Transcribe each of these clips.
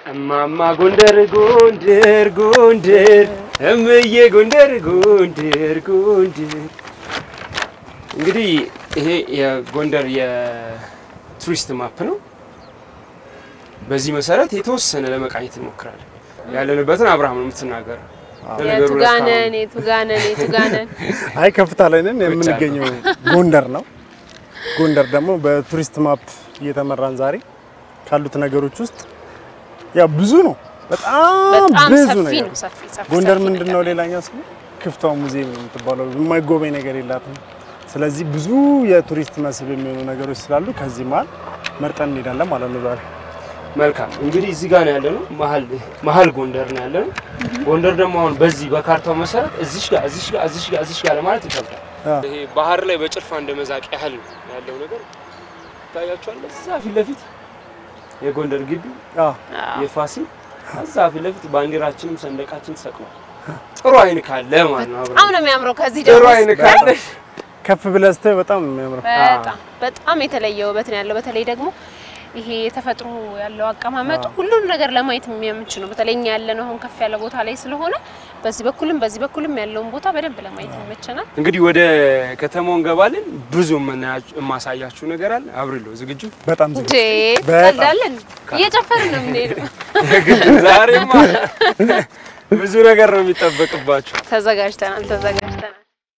እማማ ጎንደር ጎንደር ጎንደር እምዬ ጎንደር ጎንደር ጎንደር። እንግዲህ ይሄ የጎንደር የቱሪስት ማፕ ነው። በዚህ መሰረት የተወሰነ ለመቃኘት እንሞክራለን። ያለንበትን አብርሃም ነው የምትናገረው። ለነገሩ የቱጋነን የቱጋነን የቱጋነን አይ ከፍታ ላይ ነን የምንገኘው ጎንደር ነው። ጎንደር ደግሞ በቱሪስት ማፕ እየተመራን ዛሬ ካሉት ነገሮች ውስጥ ያው ብዙ ነው፣ በጣም በጣም ብዙ ሰፊ ነገር ነው። ሰፊ ሰፊ ጎንደር ሰፊ ምንድን ነገር ነው ሌላኛው ስሙ ክፍቷ ሙዚየም ነው የምትባለው። የማይጎበኝ ነገር የላትም። ስለዚህ ብዙ የቱሪስት መስህብ የሚሆኑ ነገሮች ስላሉ ከዚህ መሀል መርጠን እንሄዳለን ማለት ነው ዛሬ። መልካም እንግዲህ እዚህ ጋር ነው ያለነው። መሀል መሀል ጎንደር ነው ያለነው። ጎንደር ደግሞ አሁን በዚህ በካርታው መሰረት እዚሽ ጋር እዚሽ ጋር እዚሽ ጋር እዚሽ ጋር ለማለት ይከብዳል። አዎ። ይሄ ባህር ላይ በጭልፋ እንደ መዛቅ ያህል ነው ያለው ነገር ይታያችኋል። እዛ ፊት ለፊት የጎንደር ግቢ አዎ የፋሲል እዛ ፊት ለፊት ባንዲራችንም ሰንደቃችን ተሰቅሏል። ጥሩ አይን ካለ ማለት ነው። በጣም ነው የሚያምረው። ከዚህ ጥሩ ደግሞ አይን ካለ ከፍ ብለህ ስታይ በጣም ነው የሚያምረው። በጣም በጣም የተለየ ውበት ነው ያለው። በተለይ ደግሞ ይሄ የተፈጥሮ ያለው አቀማመጡ ሁሉም ነገር ለማየት የሚያምች ነው። በተለይ እኛ ያለነው አሁን ከፍ ያለ ቦታ ላይ ስለሆነ በዚህ በኩልም በዚህ በኩልም ያለውን ቦታ በደንብ ለማየት ይመቸናል። እንግዲህ ወደ ከተማው እንገባለን። ብዙ የምናያችሁ- የማሳያችሁ ነገር አለ። አብሪሎ ዝግጁ? በጣም እንዴ ዝግጁ። በጣም ቀልዳለን፣ እየጨፈርን ነው የምንሄደው። ዛሬማ ብዙ ነገር ነው የሚጠበቅባችሁ። ተዘጋጅተናል ተዘጋጅተናል።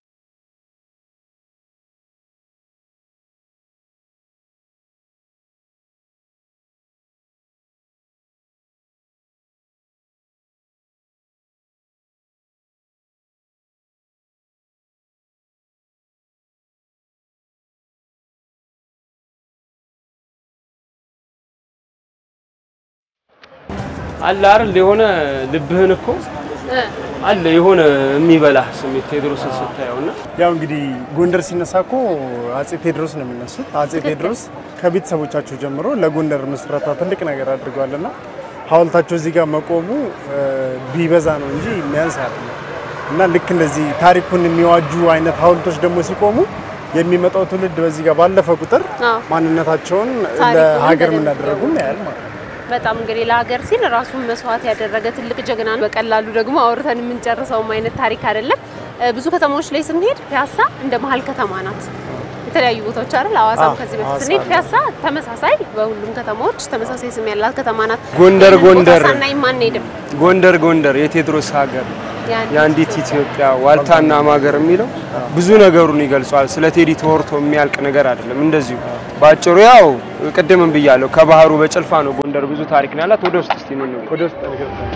አለ አይደል የሆነ ልብህን እኮ እ አለ የሆነ የሚበላህ ስሜት ቴዎድሮስን ስታየው እና ያው እንግዲህ ጎንደር ሲነሳ እኮ አጼ ቴዎድሮስ ነው የሚነሱት። አጼ ቴዎድሮስ ከቤተሰቦቻቸው ጀምሮ ለጎንደር ምስረታ ትልቅ ነገር አድርገዋልና ሐውልታቸው እዚህ ጋር መቆሙ እ፣ ቢበዛ ነው እንጂ የሚያንስ አይደለም። እና ልክ እንደዚህ ታሪኩን የሚዋጁ አይነት ሐውልቶች ደግሞ ሲቆሙ የሚመጣው ትውልድ በዚህ ጋር ባለፈ ቁጥር አዎ። ማንነታቸውን ታሪኩን ለሀገር በደንብ የምናደረጉም ያህል ማለት ነው። በጣም እንግዲህ ለሀገር ሲል ራሱን መስዋዕት ያደረገ ትልቅ ጀግና ነው። በቀላሉ ደግሞ አውርተን የምንጨርሰውም አይነት ታሪክ አይደለም። እ፣ ብዙ ከተሞች ላይ ስንሄድ ፒያሳ እንደ መሀል ከተማ ናት። የተለያዩ ቦታዎች አይደል? ሐዋሳም አዎ፣ ከዚህ በፊት ሐዋሳ ስንሄድ አለ። ፒያሳ ተመሳሳይ በሁሉም ከተማዎች ተመሳሳይ ስም ያላት ከተማ ናት። ጎንደር ይህንን ቦታ ጎንደር ሳናይም አንሄድም። ጎንደር ጎንደር የቴዎድሮስ ሀገር ያን የአንዲት ኢትዮጵያ ዋልታና ማገር የሚለው ብዙ ነገሩን ይገልጿል። ስለ ቴዲ ተወርቶ የሚያልቅ ነገር አይደለም። እንደዚሁ በአጭሩ ያው ቅድምም ብያለሁ፣ ከባህሩ በጭልፋ ነው ጎንደር ብዙ ታሪክ ነው ያላት። ወደ ውስጥ እስቲ ነው ወደ ውስጥ እንገባለን።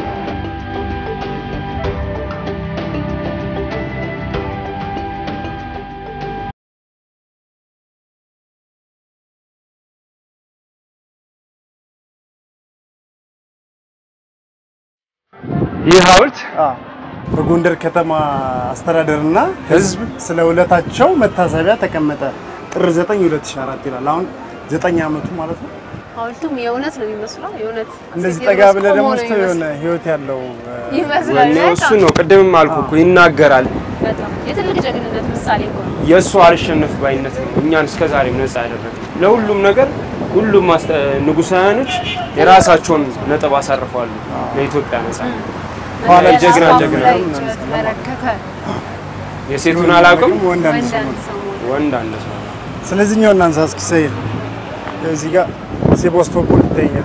ይህ ሐውልት አዎ። በጎንደር ከተማ አስተዳደርና ሕዝብ ስለ ውለታቸው መታሰቢያ ተቀመጠ ጥር 9 2004 ይላል። አሁን 9 ዓመቱ ማለት ነው። ሐውልቱም የእውነት ነው የሚመስለው። የእውነት እንደዚህ አፄ ጠጋ ቴዎድሮስ ብለህ ቆሞ ደግሞ ነው ስትል የሆነ የሚመስለው። ህይወት ያለው እ፣ ይመስላል ወኔው በጣም። እሱ ነው። ቅድምም አልኩ እኮ ይናገራል። በጣም የትልቅ ጀግንነት ምሳሌ እኮ ነው። የእሱ አልሸነፍ ባይነት ነው እኛን እስከዛሬም ነጻ ያደረገ። ለሁሉም ነገር ሁሉም አስተ- ንጉሳውያኖች የራሳቸውን ነጥብ አሳርፈዋል ለኢትዮጵያ ነጻ ኋላ ጀግና አባቱ ጀግና ላይ ነው። በረከተ የሴቱን አላውቅም ወንድ አንድ ሰው ወንዳንድ ነው። ሰሞን ወንድ አለ ሰው ስለዚህኛው እናንሳ እስኪ ሰይድ እዚህ ጋር ሴባስቶፖል ይታየኛል።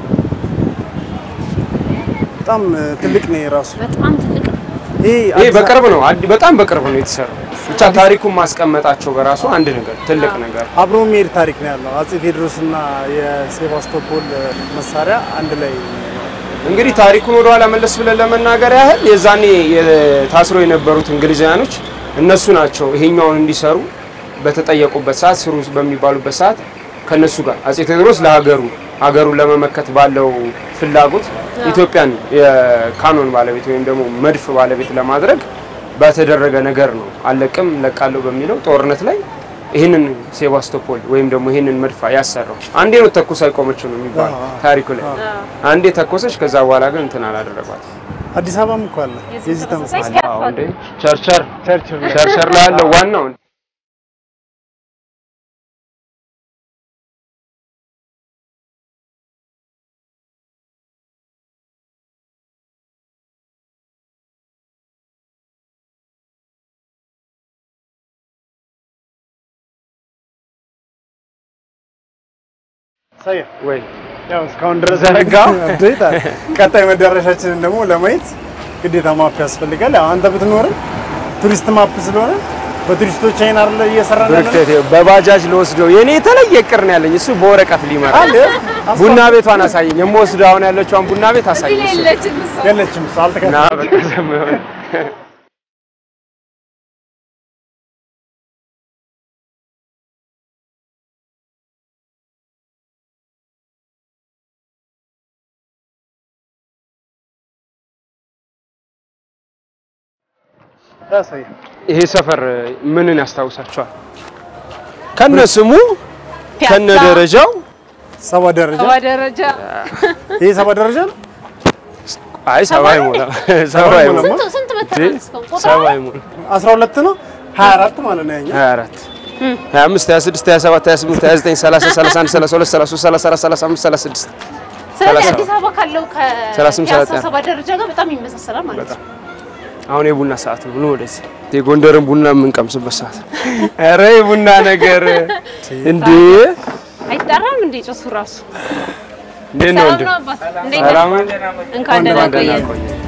በጣም እ፣ ትልቅ ነው የራሱ በጣም ትልቅ ነው። ይሄ ይሄ አዲስ በቅርብ ነው አዲ- በጣም በቅርብ ነው የተሰራው። ብቻ ታሪኩን ማስቀመጣቸው በራሱ አንድ ነገር ትልቅ ነገር አብሮ የሚሄድ ታሪክ ነው ያለው። አጼ ቴዎድሮስና የሴባስቶፖል እ፣ መሳሪያ አንድ ላይ እንግዲህ ታሪኩን ወደ ኋላ መለስ ብለን ለመናገር ያህል የዛኔ ታስሮ የነበሩት እንግሊዛውያኖች እነሱ ናቸው ይሄኛውን እንዲሰሩ በተጠየቁበት ሰዓት ስሩ በሚባሉበት ሰዓት ከነሱ ጋር አጼ ቴዎድሮስ ለሀገሩ ሀገሩን ለመመከት ባለው ፍላጎት ኢትዮጵያን የካኖን ባለቤት ወይም ደግሞ መድፍ ባለቤት ለማድረግ በተደረገ ነገር ነው። አለቅም ለቃለሁ በሚለው ጦርነት ላይ ይህንን ሴባስቶፖል ወይም ደግሞ ይህንን መድፋ ያሰራው አንዴ ነው ተኩስ አይቆመችው ነው የሚባለው ታሪኩ ላይ አንዴ ተኮሰች። ከዛ በኋላ ግን እንትን አላደረጓት። አዲስ አበባም እኮ አለ የዚህ የዚህ ተመሳሳይ ተመሳሳይ አዎ እንዴ ቸርቸር ቸርችል ቸርቸር ላይ ያለው ዋናው ሳያ ወይ ያው እስካሁን ድረስ ዘረጋው? አፕዴት አለ። ቀጣይ መዳረሻችንን ደግሞ ለማየት ግዴታ ማፕ ያስፈልጋል። ያው አንተ ብትኖርም ቱሪስት ማፕ ስለሆነ በቱሪስቶች አይን አይደለ እየሰራን ያለ ነው። ብርክቴ በባጃጅ ለወስደው የኔ የተለየ እቅር ነው ያለኝ። እሱ በወረቀት ሊመራ አለ ቡና ቤቷን አሳየኝ። የምወስደው አሁን ያለችዋን ቡና ቤት አሳየኝ። እሱ የለችም እሷ። የለችም እሷ ና አልተከተለችም። በቃ ዝም በል። ያሳይ ይሄ ሰፈር ምንን ያስታውሳቸዋል? ከነ ስሙ ፒያሳ፣ ከነ ደረጃው ሰባ ደረጃ ሰባ ደረጃ ይሄ ሰባ ደረጃ ነው። አይ ሰባ አይሞላም። ሰባ አይሞላም። ስንት ስንት መተናል እስካሁን ቆጥረሃል? ሰባ አይሞላም። 12 ነው 24 ማለት ነው ያኛ 24 25 26 27 28 29 30 31 32 33 34 35 36 ስለዚህ ሰላሳ አዲስ አበባ ካለው ሰላሳ ስምንት ከፒያሳ ሰላሳ ሰባ ደረጃ ጋር በጣም ይመሳሰላል ማለት ነው። አሁን የቡና ሰዓት ነው። ኑ ወደዚህ የጎንደርን ቡና የምንቀምስበት ሰዓት። ኧረ የቡና ነገር እንዴ! አይጠራም እንዴ ጭሱ ራሱ? እንዴት ነው ሰላም እንዴ? ነው አባት? እንዴት ነህ? ሰላም ነው? እንኳን ደህና እንኳን ደህና ቆየህ። ቆየህ።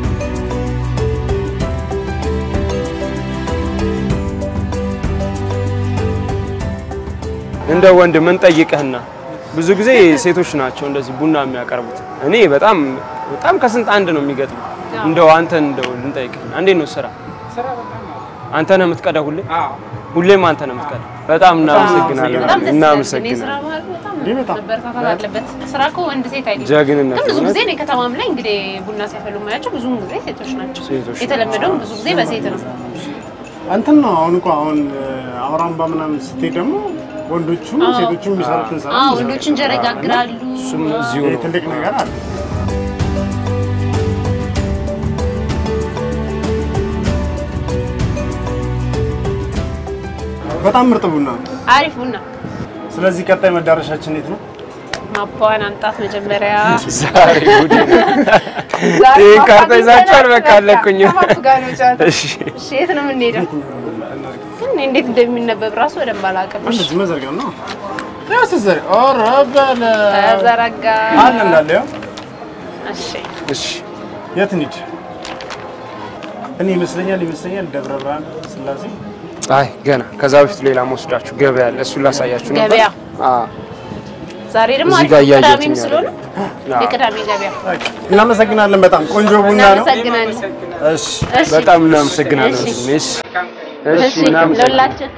እንደ ወንድ ምን ጠይቀህና ብዙ ጊዜ ሴቶች ናቸው እንደዚህ ቡና የሚያቀርቡት። እኔ በጣም በጣም ከስንት አንድ ነው የሚገጥመው። እንደው አንተን እንደው ልንጠይቅህ እንዴት ነው ስራ? አንተ ነህ የምትቀዳው ሁሌ? ሁሌም አንተ ነህ የምትቀዳው። በጣም እናመሰግናለን። በጣም ደስ ይላል። እኔ እናመሰግናለን። ስራ ባህል በጣም እንዲህ በጣም መበረታታት አለበት። ስራ እኮ ወንድ ሴት አይደለም። ጀግንነት ግን ብዙ እውነት። ጊዜ እኔ ከተማም ላይ እንግዲህ ቡና ሲያፈሉ ማያቸው ብዙ ጊዜ ሴቶች ናቸው። ሴቶች የተለመደውም ብዙ ጊዜ በሴት ነው። እንትን ነው አሁን እኮ አሁን አውራምባ ምናምን ስትሄድ ደግሞ ወንዶቹም ሴቶቹም የሚሰሩትን ስራ አዎ የሚሰሩት ወንዶች እንጀራ ይጋግራሉ። እሱም እዚሁ ይሄ ነው። ትልቅ ነገር አለ። በጣም ምርጥ ቡና ነው። አሪፍ ቡና። ስለዚህ ቀጣይ መዳረሻችን የት ነው? ማባዋን አምጣት መጀመሪያ። ዛሬ ጉድ ነው። ይሄን ካርታ ይዛችኋል? በቃ አለኩኝ። እሺ እሺ የት ነው የምንሄደው? ግን እንዴት እንደሚነበብ ራሱ በደንብ አላውቅም። እሺ እንደዚህ መዘርጋት ነው። ያው ስትዘርግ ኧረ በለ ተዘረጋ። አለ እንዳለ ያው እሺ እሺ የት እንሂድ? እኔ ይመስለኛል ይመስለኛል ደብረ ብርሃን ስላሴ አይ ገና ከዛ በፊት ሌላ መወስዳችሁ ገበያ አለ። እሱን ላሳያችሁ ነበር። ገበያ? አዎ ዛሬ ደግሞ እዚህ አሪፍ ጋር ነው። እያየሁት ቅዳሜም ነው ስለሆነ አዎ። የቅዳሜ ገበያ እናመሰግናለን። በጣም ቆንጆ ቡና ነው። እናመሰግናለን። እሺ እሺ በጣም እናመሰግናለን። እሺ። እሺ እሺ እሺ እናመሰግናለን። ለሁላችን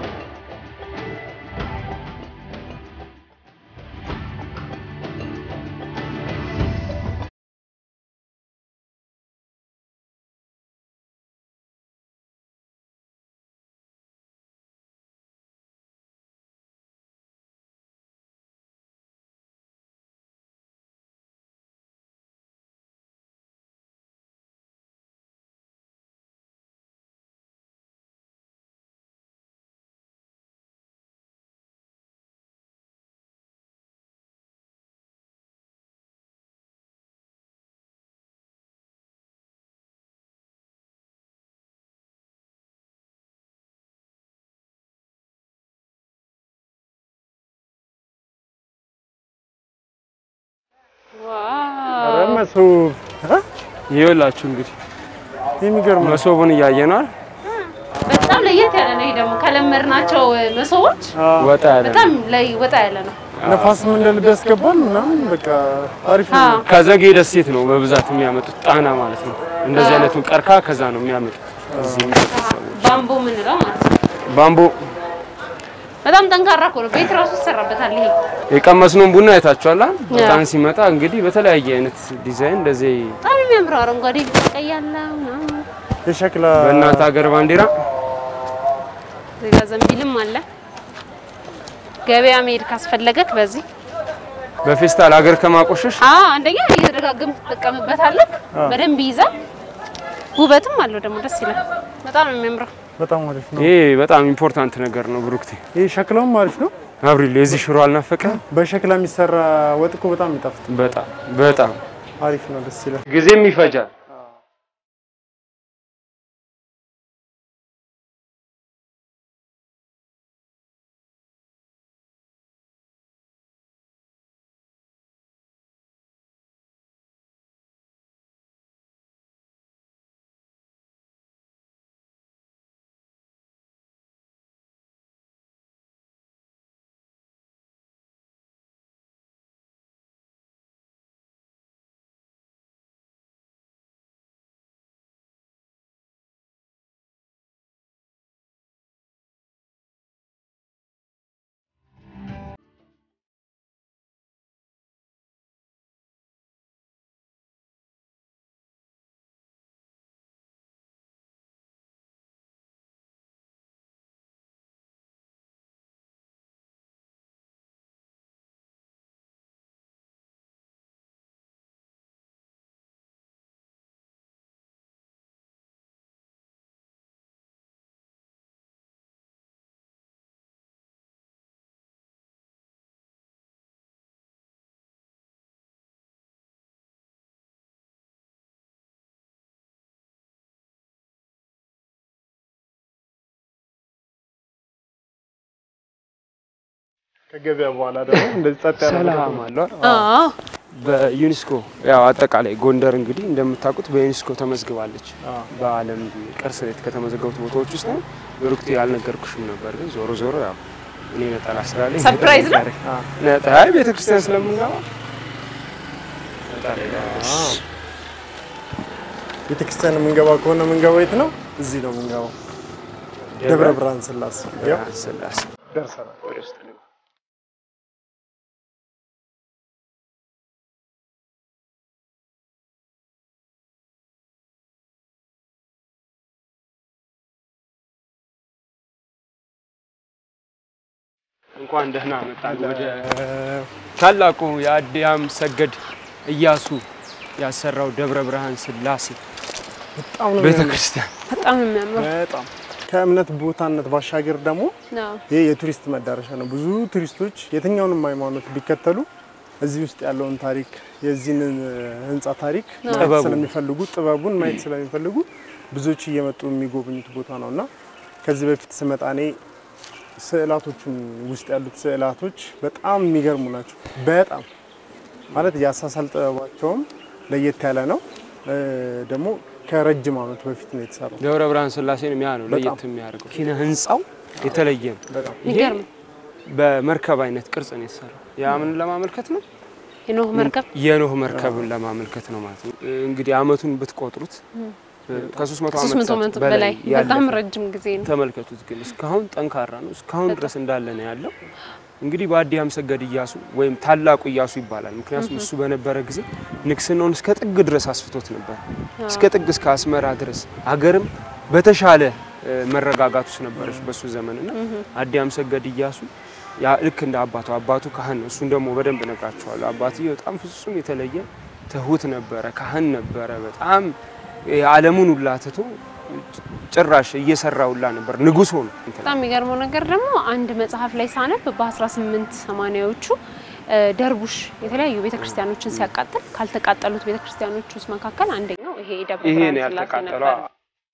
ኧረ ዋው መሶብ እ? ይኸውላችሁ እንግዲህ የሚገርም ነው። መሶቡን እያየ ነው አይደል? በጣም ለየት ያለ ነው። ይሄ ደግሞ ከለመድናቸው መሶቦች ወጣ ያለ ነው። በጣም ላይ- ወጣ ያለ ነው። ነፋስም እንደ ልብ ያስገባል ምናምን በቃ አሪፍ ነው። አዎ ከዘጌ ደሴት ነው በብዛት የሚያመጡት ጣና ማለት ነው። እንደዚህ አይነቱን ቀርካ ከዛ ነው የሚያመጡት። እዚህ የሚሸጡት ሰዎች ባምቦ የምንለው ማለት ነው። ባምቦ በጣም ጠንካራ እኮ ነው። ቤት ራሱ ይሰራበታል። ይሄ የቀመስነውን ቡና አይታችኋል። በጣም ሲመጣ እንግዲህ በተለያየ አይነት ዲዛይን እንደዚህ በጣም ነው የሚያምረው። አረንጓዴ ቀይ ያለ ምናምን የሸክላ በእናት ሀገር ባንዲራ እዚህ ጋር ዘንቢልም አለ። ገበያ መሄድ ካስፈለገክ በዚህ በፌስታል ሀገር ከማቆሸሽ አዎ፣ አንደኛ እየተደጋገም ትጠቀምበታለህ። በደንብ ይይዛል። ውበትም አለው ደግሞ ደስ ይላል። በጣም ነው የሚያምረው። በጣም አሪፍ ነው። ይሄ በጣም ኢምፖርታንት ነገር ነው። ብሩክቴ ይህ ሸክላውም አሪፍ ነው። አብሪል የዚህ ሽሮ አልናፈቀ? በሸክላ የሚሰራ ወጥ እኮ በጣም ይጣፍጥ። በጣም በጣም አሪፍ ነው። ደስ ይላል። ጊዜም ይፈጃል። ከገበያ በኋላ ደግሞ እንደዚህ ጸጥ ያለ ቦታ ሰላም ነው። አለው። አዎ በዩኔስኮ ያው አጠቃላይ ጎንደር እንግዲህ እንደምታውቁት በዩኔስኮ ተመዝግባለች። አዎ። በዓለም ቅርስ ከተመዘገቡት ቦታዎች ውስጥ ነው። ብሩክቲ ያልነገርኩሽም ነበር፣ ግን ዞሮ ዞሮ ያው እኔ ነጠላ ስላለኝ ሰርፕራይዝ ነው? አዎ። ነጠላ አይ ቤተክርስቲያን ስለምንገባ ነጠላ ይላል። ቤተክርስቲያን የምንገባ ከሆነ የምንገባው የት ነው? እዚህ ነው የምንገባው፣ ደብረ ብርሃን ስላሴ። ያው ብርሃን ስላሴ ደርሰናል። ወደ ውስጥ ነው። እንኳን ደህና መጣን ወደ ታላቁ የአዲያም ሰገድ እያሱ ያሰራው ደብረ ብርሃን ስላሴ በጣም ነው ቤተ የሚያምረው። ክርስቲያን። በጣም ነው የሚያምረው። በጣም ከእምነት ቦታነት ባሻገር ደግሞ አዎ ይህ የቱሪስት መዳረሻ ነው። ብዙ ቱሪስቶች የትኛውንም ሃይማኖት ቢከተሉ እዚህ ውስጥ ያለውን ታሪክ የዚህን ህንፃ ታሪክ ማየት ጥበቡ። ስለሚፈልጉ ጥበቡን ማየት ስለሚፈልጉ ብዙዎች እየመጡ የሚጎበኙት ቦታ ነው እና ከዚህ በፊት ስመጣ እኔ ስዕላቶቹን ውስጥ ያሉት ስዕላቶች በጣም የሚገርሙ ናቸው። በጣም ማለት የአሳሳል ጥበባቸውም ለየት ያለ ነው። እ ደግሞ ከረጅም ዓመት በፊት ነው የተሰራው። ደብረ ብርሃን ስላሴን ያ ነው በጣም። ለየት የሚያደርገው። ኪነ ህንፃው የተለየ ነው። በጣም ይሄ የሚገርም በመርከብ አይነት ቅርጽ ነው የተሰራው። ያ ምን ለማመልከት ነው? የኖህ መርከብ የኖህ መርከብን ለማመልከት ነው ማለት ነው። እንግዲህ አመቱን ብትቆጥሩት ከ300 ከሶስት መቶ ዓመት ዓመት በላይ በጣም ያለፈ ረጅም ጊዜ ነው። ተመልከቱት። ግን እስካሁን ጠንካራ ነው። እስካሁን ድረስ እንዳለ ነው ያለው። እንግዲህ በአዲያም ሰገድ እያሱ ወይም ታላቁ እያሱ ይባላል። ምክንያቱም እሱ በነበረ ጊዜ ንግስናውን እስከ ጥግ ድረስ አስፍቶት ነበር። እስከ ጥግ እስከ አስመራ ድረስ አገርም በተሻለ እ፣ መረጋጋት ውስጥ ነበረች በሱ ዘመንና አዲያም ሰገድ እያሱ ያ ልክ እንደ አባቱ አባቱ ካህን ነው። እሱን ደግሞ በደንብ እነግራቸዋለሁ። አባትዬ በጣም ፍጹም የተለየ ትሁት ነበረ፣ ካህን ነበረ። በጣም የዓለሙን ሁላ ትቶ ጭራሽ እየሰራ ሁላ ነበር። ንጉሥ ሆኖ በጣም የሚገርመው ነገር ደግሞ አንድ መጽሐፍ ላይ ሳነብ በ1880ዎቹ ደርቡሽ የተለያዩ ቤተክርስቲያኖችን ሲያቃጥል ካልተቃጠሉት ቤተክርስቲያኖች ውስጥ መካከል አንደኛው ይሄ ደብረ ይሄ ብርሃን ነው ስላሴ ያልተቃጠለው። ነበረ።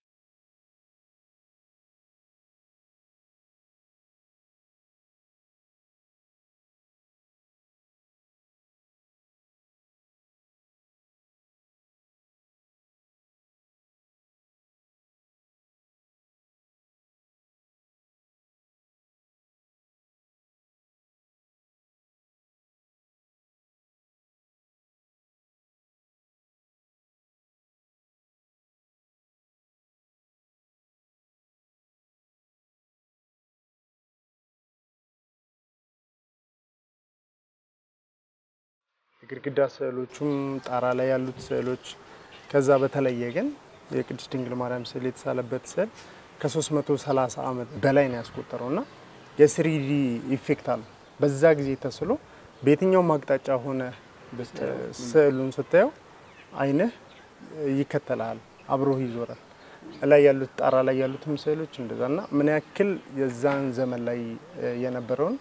የግድግዳ ስዕሎቹም ጣራ ላይ ያሉት ስዕሎች ከዛ በተለየ ግን የቅድስት ድንግል ማርያም ስዕል የተሳለበት ስዕል ከ330 ዓመት በላይ ነው ያስቆጠረው እና የስሪዲ ኢፌክት አለው። በዛ ጊዜ ተስሎ በየትኛውም አቅጣጫ ሆነ ስዕሉን ስታየው አይንህ ይከተላል፣ አብሮህ ይዞራል። ላይ ያሉት ጣራ ላይ ያሉትም ስዕሎች እንደዛ እና ምን ያክል የዛን ዘመን ላይ የነበረውን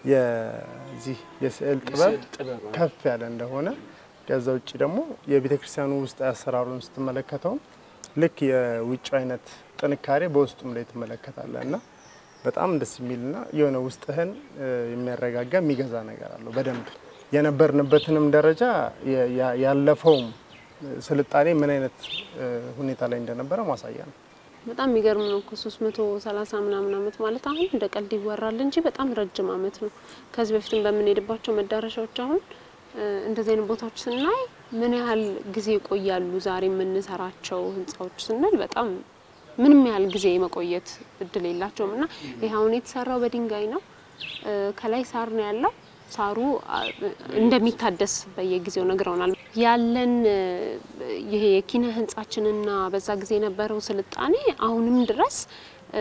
የዚህ የስዕል ጥበብ ከፍ ያለ እንደሆነ ከዛ ውጭ ደግሞ የቤተ ክርስቲያኑ ውስጥ አሰራሩን ስትመለከተው ልክ የውጭ አይነት ጥንካሬ በውስጡም ላይ ትመለከታለህ እና በጣም ደስ የሚልና የሆነ ውስጥህን እ፣ የሚያረጋጋ የሚገዛ ነገር አለው። በደንብ የነበርንበትንም ደረጃ የ- ያ- ያለፈውም ስልጣኔ ምን አይነት እ፣ ሁኔታ ላይ እንደነበረ ማሳያ ነው። በጣም የሚገርም ነው እኮ 330 ምናምን አመት ማለት አሁን እንደ ቀልድ ይወራል እንጂ በጣም ረጅም አመት ነው። ከዚህ በፊትም በምንሄድባቸው መዳረሻዎች አሁን እ፣ እንደዚህ አይነት ቦታዎች ስናይ ምን ያህል ጊዜ ይቆያሉ ዛሬ የምንሰራቸው ህንጻዎች ስንል በጣም ምንም ያህል ጊዜ የመቆየት እድል የላቸውም እና ይህ አሁን የተሰራው በድንጋይ ነው። እ፣ ከላይ ሳር ነው ያለው። ሳሩ አ፣ እንደሚታደስ በየጊዜው ነግረውናል። ያለን እ፣ ይሄ የኪነ ህንጻችንና በዛ ጊዜ የነበረው ስልጣኔ አሁንም ድረስ እ፣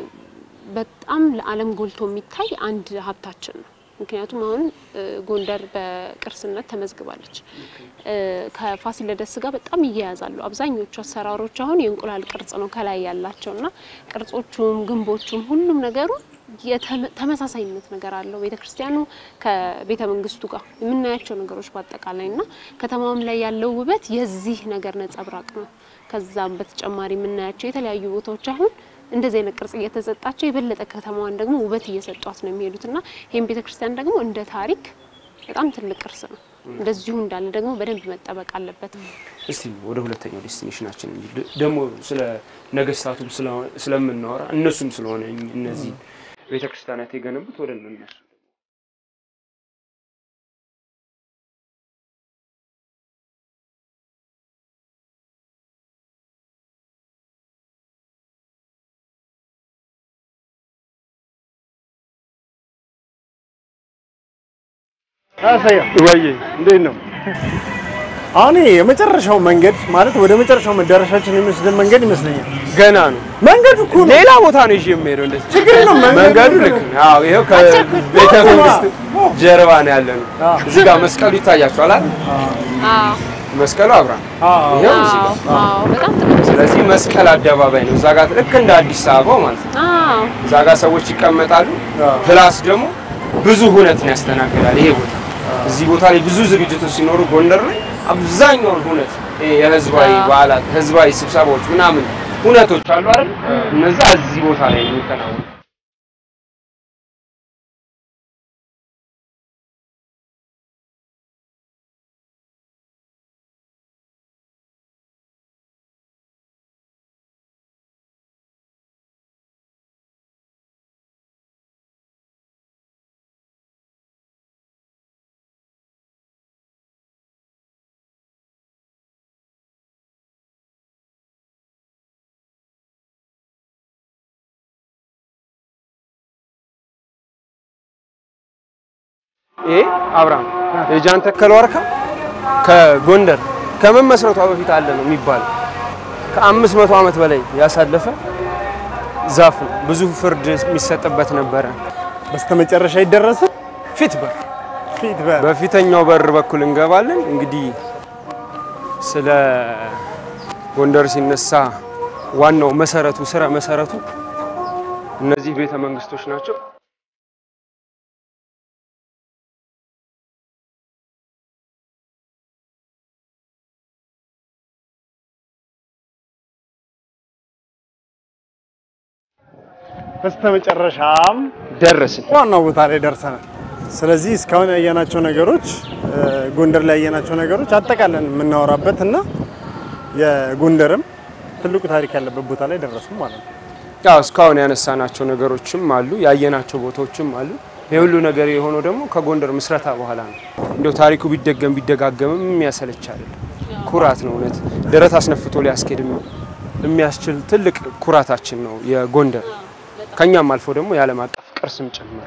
በጣም ለዓለም ጎልቶ የሚታይ አንድ ሀብታችን ነው። ምክንያቱም አሁን እ፣ ጎንደር በቅርስነት ተመዝግባለች። እ፣ ከፋሲለደስ ጋር በጣም ይያያዛሉ። አብዛኞቹ አሰራሮች አሁን የእንቁላል ቅርጽ ነው ከላይ ያላቸው እና ቅርጾቹም ግንቦቹም ሁሉም ነገሩ የተመ- ተመሳሳይነት ነገር አለው። ቤተ ክርስቲያኑ ከቤተ መንግስቱ ጋር የምናያቸው ነገሮች በአጠቃላይ እና ከተማውም ላይ ያለው ውበት የዚህ ነገር ነጸብራቅ ነው። ከዛም በተጨማሪ የምናያቸው የተለያዩ ቦታዎች አሁን እንደዚህ አይነት ቅርጽ እየተሰጣቸው የበለጠ ከተማዋን ደግሞ ውበት እየሰጧት ነው የሚሄዱት እና ይህም ቤተክርስቲያን ደግሞ እንደ ታሪክ በጣም ትልቅ ቅርስ ነው። እንደዚሁ እንዳለ ደግሞ በደንብ መጠበቅ አለበት። እስቲ ወደ ሁለተኛው ዴስቲኔሽናችን እንሂድ። ደግሞ ስለ ነገስታቱም ስለሆነ- ስለምናወራ እነሱም ስለሆነ እነዚህ ቤተክርስቲያናት የገነቡት ወደ እነሱ አሰያ ወይ እንዴት ነው? አሁን ይሄ የመጨረሻው መንገድ ማለት ወደ መጨረሻው መዳረሻችን የሚወስደን መንገድ ይመስለኛል። ገና ነው። መንገዱ እኮ ነው። ሌላ ቦታ ነው ይዤ የምሄደው። እንደዚህ ችግር የለውም። መንገዱ ልክ ነው። አዎ ይኸው ከቤተ መንግስት ጀርባ ነው ያለ ነው። አዎ። እዚህ ጋር መስቀሉ ይታያችኋል አይደል? አዎ መስቀሉ አብራ አዎ። ይኸው እዚህ ጋር። አዎ በጣም ትልቅ ስለዚህ መስቀል አደባባይ ነው። እዛ ጋር ልክ እንደ አዲስ አበባው ማለት ነው። አዎ እዛ ጋር ሰዎች ይቀመጣሉ። አዎ። ፕላስ ደግሞ ብዙ ሁነትን ያስተናግዳል ይሄ ቦታ። እዚህ ቦታ ላይ ብዙ ዝግጅቶች ሲኖሩ ጎንደር ላይ አብዛኛውን ሁነት ይሄ የህዝባዊ አዎ። በዓላት፣ ህዝባዊ ስብሰባዎች ምናምን ሁነቶች አሉ አይደል? እነዛ እዚህ ቦታ ላይ ነው የሚከናወኑ። ይሄ አብርሃም የጃን ተከል ዋርካ ከጎንደር ከመመስረቷ በፊት አለ ነው የሚባለው። ከአምስት መቶ ዓመት በላይ ያሳለፈ ዛፍ ነው። ብዙ ፍርድ የሚሰጥበት ነበረ። በስተመጨረሻ ይደረሰ ፊት በር ፊት በር በፊተኛው በር በኩል እንገባለን። እንግዲህ ስለ ጎንደር ሲነሳ ዋናው መሰረቱ ስረ መሰረቱ እነዚህ ቤተ መንግስቶች ናቸው። በስተመጨረሻም ደረስን። ዋናው ቦታ ላይ ደርሰናል። ስለዚህ እስካሁን ያየናቸው ነገሮች እ፣ ጎንደር ላይ ያየናቸው ነገሮች አጠቃለን የምናወራበት እና የጎንደርም ትልቁ ታሪክ ያለበት ቦታ ላይ ደረስን ማለት ነው። ያው እስካሁን ያነሳናቸው ነገሮችም አሉ፣ ያየናቸው ቦታዎችም አሉ። የሁሉ ነገር የሆነው ደግሞ ከጎንደር ምስረታ በኋላ ነው። እንዲያው ታሪኩ ቢደገም ቢደጋገምም የሚያሰለች አይደለም። ኩራት ነው እውነት ደረት አስነፍቶ ሊያስኬድ የሚያስችል ትልቅ ኩራታችን ነው የጎንደር ከኛም አልፎ ደግሞ የዓለም አቀፍ ቅርስም ጭምር።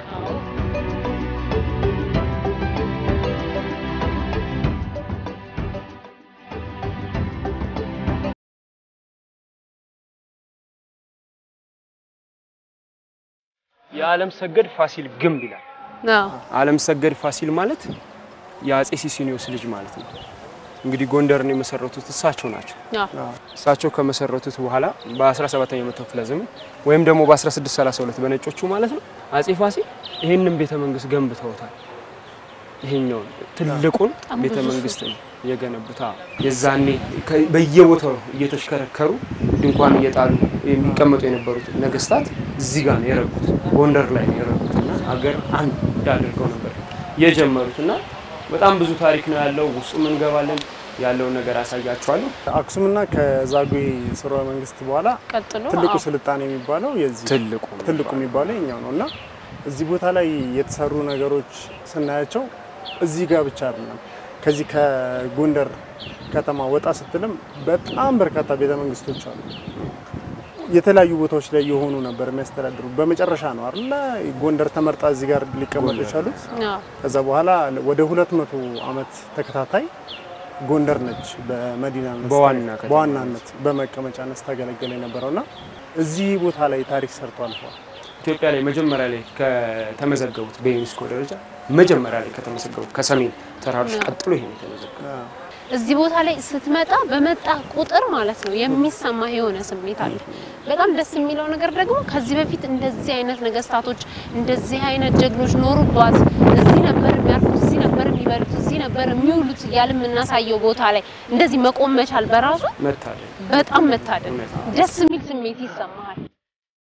የዓለም ሰገድ ፋሲል ግንብ ይላል። አዎ ዓለም ሰገድ ፋሲል ማለት የአጼ ሲሲኒዮስ ልጅ ማለት ነው። እንግዲህ ጎንደርን የመሰረቱት እሳቸው ናቸው። አዎ እሳቸው ከመሰረቱት በኋላ በ17ኛው መቶ ክፍለ ዘመን ወይም ደግሞ በ1632 በነጮቹ ማለት ነው አጼ ፋሲል ይህንን ቤተ መንግስት ገንብተውታል። ይሄኛውን ትልቁን በጣም ቤተ ብዙ መንግስት ነው የገነቡት። አዎ። የዛኔ ከ- በየቦታው እየተሽከረከሩ ድንኳን እየጣሉ የሚቀመጡ የነበሩት ነገስታት እዚህ ጋር ነው የረጉት፣ ጎንደር ላይ ነው የረጉት እና አገር አንድ አድርገው ነበር የጀመሩት እና በጣም ብዙ ታሪክ ነው ያለው። ውስጡም እንገባለን ያለውን ነገር አሳያችኋለሁ። አክሱምና ከዛጉዌ ስርወ መንግስት በኋላ ቀጥሎ ትልቁ አዎ ስልጣኔ የሚባለው የዚህ ትልቁ ትልቁ የሚባለው የኛው ነው እና እዚህ ቦታ ላይ የተሰሩ ነገሮች ስናያቸው እዚህ ጋር ብቻ አይደለም። ከዚህ ከጎንደር ከተማ ወጣ ስትልም በጣም በርካታ ቤተ መንግስቶች አሉ። የተለያዩ ቦታዎች ላይ የሆኑ ነበር የሚያስተዳድሩ። በመጨረሻ ነው አይደለ ጎንደር ተመርጣ እዚህ ጋር ሊቀመጡ የቻሉት። አዎ ከዛ በኋላ ወደ 200 ዓመት ተከታታይ ጎንደር ነች በመዲናነት በዋና ከተማ በዋናነት በመቀመጫነት ስታገለገለ የነበረውና እዚህ ቦታ ላይ ታሪክ ሰርቶ አልፈዋል። ኢትዮጵያ ላይ መጀመሪያ ላይ ከተመዘገቡት በዩኔስኮ ደረጃ መጀመሪያ ላይ ከተመዘገቡት ከሰሜን ተራሮች ቀጥሎ ይሄ ነው የተመዘገበው። እዚህ ቦታ ላይ ስትመጣ በመጣ ቁጥር ማለት ነው የሚሰማ የሆነ ስሜት አለ። በጣም ደስ የሚለው ነገር ደግሞ ከዚህ በፊት እንደዚህ አይነት ነገስታቶች እንደዚህ አይነት ጀግኖች ኖሩባት፣ እዚህ ነበር የሚያርፉት፣ እዚህ ነበር የሚበሉት፣ እዚህ ነበር የሚውሉት እያለ የምናሳየው ቦታ ላይ እንደዚህ መቆም መቻል በራሱ መታደል በጣም መታደል፣ ደስ የሚል ስሜት ይሰማሃል።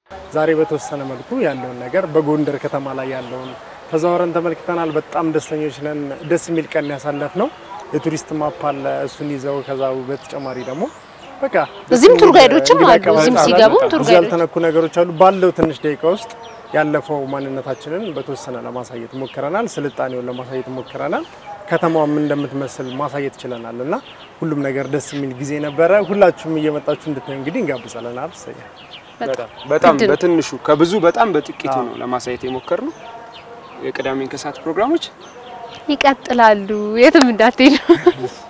ዛሬ በተወሰነ መልኩ ያለውን ነገር በጎንደር ከተማ ላይ ያለውን ተዘዋውረን ተመልክተናል። በጣም ደስተኞች ነን። ደስ የሚል ቀን ያሳለፍ ነው። የቱሪስት ማፕ አለ፣ እሱን ይዘው ከዛ በተጨማሪ ደግሞ በቃ እዚህም ደስ ቱር የሚል ጋይዶችም እንግዳ አሉ። አቀባበል እዚህም አለ። ሲገቡ ቱር ብዙ ጋይዶች ያልተነኩ ነገሮች አሉ። ባለው ትንሽ ደቂቃ ውስጥ ያለፈው ማንነታችንን በተወሰነ ለማሳየት ሞክረናል። ስልጣኔውን ለማሳየት ሞክረናል። ከተማዋም እንደምትመስል ማሳየት ችለናል እና ሁሉም ነገር ደስ የሚል ጊዜ ነበረ። ሁላችሁም እየመጣችሁ እንድታዩ እንግዲህ እንጋብዛለን። አብሰኛ በጣም በጣም ግድ ነው። በትንሹ ከብዙ በጣም በጥቂቱ ነው ለማሳየት የሞከርነው። የቅዳሜን ከሰዓት ፕሮግራሞች ይቀጥላሉ። የትም እንዳትሄዱ።